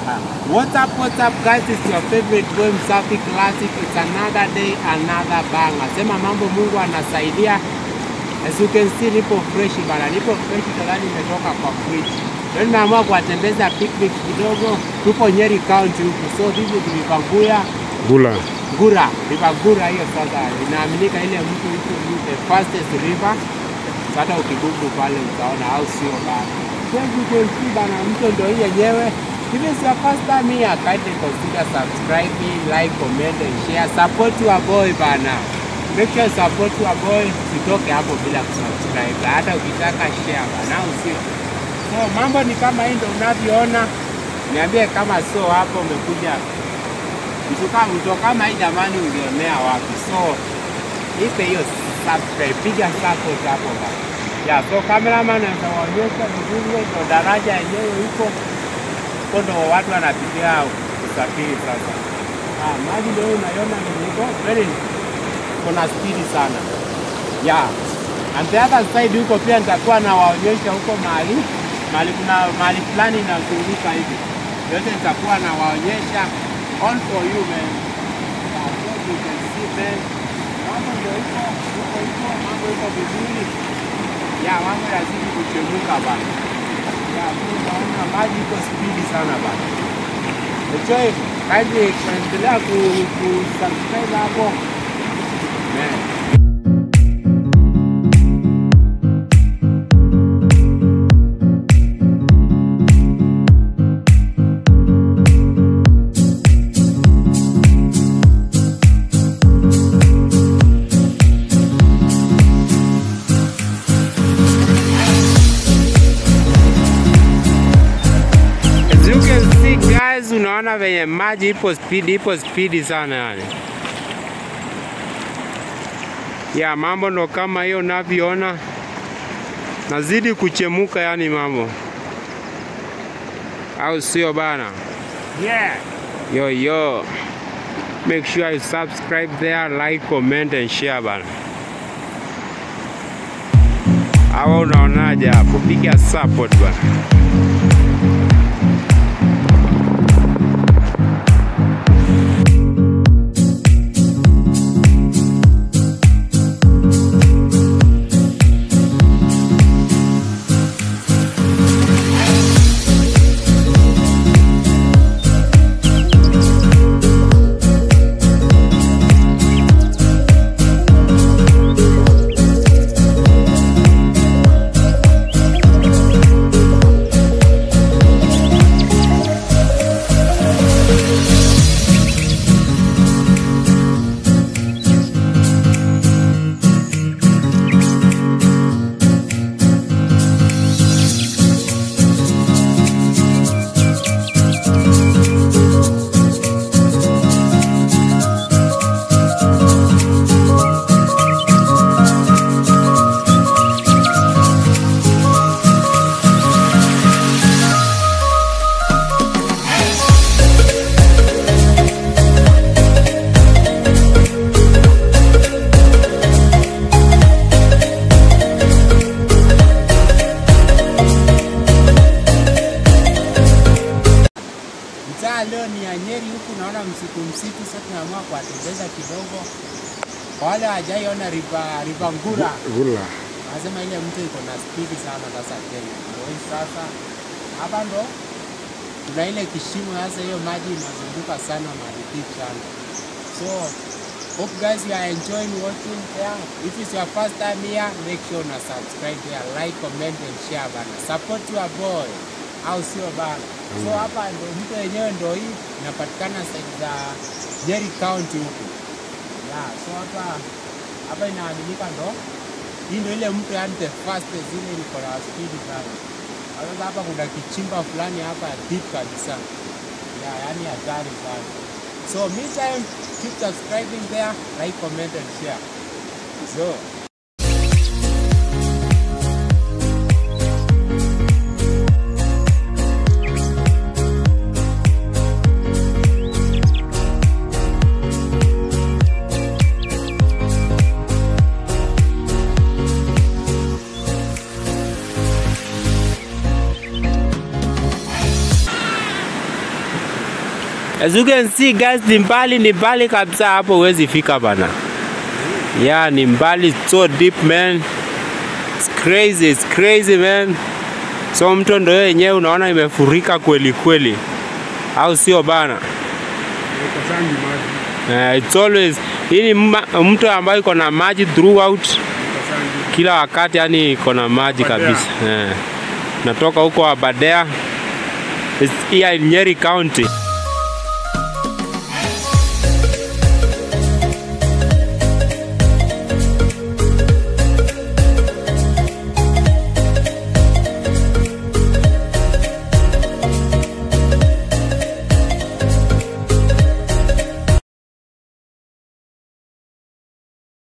What's up, what's up guys? It's your favorite boy Msafi Classic. It's another day, another banger. Sema mambo Mungu anasaidia. As you can see nipo fresh bana. Nipo fresh kadhani nimetoka kwa fridge. Leo nimeamua kuwatembeza picnic kidogo. Tupo Nyeri County huku. So this is Rivaguya Gula. Gura, River Gura hiyo sasa inaaminika ile mtu iko ni the fastest river. So Hata ukigugu pale utaona au sio bana. So as you can see bana, mto ndio hii yenyewe. If it's your first time here, kindly consider subscribing, like, comment and share. Support your boy bana. Make sure you support your boy. Sitoke hapo bila kusubscribe. Hata ukitaka share bana, au sio? So mambo ni kama hii ndio unavyoona. Niambie kama so hapo umekuja mtu kama mtu kama hii jamani, ulionea wapi? So ipe hiyo subscribe, piga support hapo bana. Ya, so cameraman atawaonyesha vizuri ndo daraja yenyewe huko huko ndo watu wanapitia usafiri sasa. Ah, maji ndio unaiona niko very kuna spidi sana. Yeah. And the other side huko pia nitakuwa nawaonyesha huko mahali mahali kuna mahali fulani inazunguka hivi. Yote nitakuwa nawaonyesha all for you man. Yeah, so you can see man. Mambo ndio iko huko huko, mambo iko vizuri. Ya, mambo yazidi kuchemuka bana. Ya, unaona maji iko spidi sana bana. Enjoy, kazi kuendelea ku, ku subscribe hapo. Man. As you can see guys, unaona venye maji ipo speed, ipo speed sana yani. Ya mambo ndo kama hiyo unavyoona, nazidi kuchemuka yani mambo, au sio bana? Yeah. Yo yo, make sure you subscribe there, like, comment and share bana. Awa unaonaje hapo? Piga support bana. Mtaa leo ni ya Nyeri huku, naona msitu msitu. Sasa tunaamua kuwatembeza kidogo. Kwa wale hawajaiona river river Ngura, Gula. nasema ile mto iko na spidi sana sasa Kenya. Ndio hii sasa, hapa ndo kuna ile kishimo sasa, hiyo maji inazunguka sana mahali deep sana. So hope guys you are enjoying watching there. If it's your first time here, make sure una subscribe there, like, comment and share bana. Support your boy au sio bana? So hapa ndo mto yenyewe ndo hii inapatikana side za Nyeri County huku. Yeah, so hapa hapa inaaminika ndo hii ndo ile mto yani the fastest ile iko na speed sana. Sasa hapa kuna kichimba fulani hapa deep kabisa. Yeah, yani hatari sana. So meantime, keep subscribing there, like, comment and share. So As you can see guys, ni mbali ni mbali kabisa hapo huwezi fika bana. Yeah, ni mbali so deep man. It's crazy, it's crazy man. So mto ndo yenyewe unaona imefurika kweli kweli, au sio bana? Haikosangi maji. Uh, it's always hii ni ma- mto ambayo iko na maji throughout Haikosangi. kila wakati, yani iko na maji Aberdare. kabisa. Eh. Natoka huko Aberdare. It's here in Nyeri County.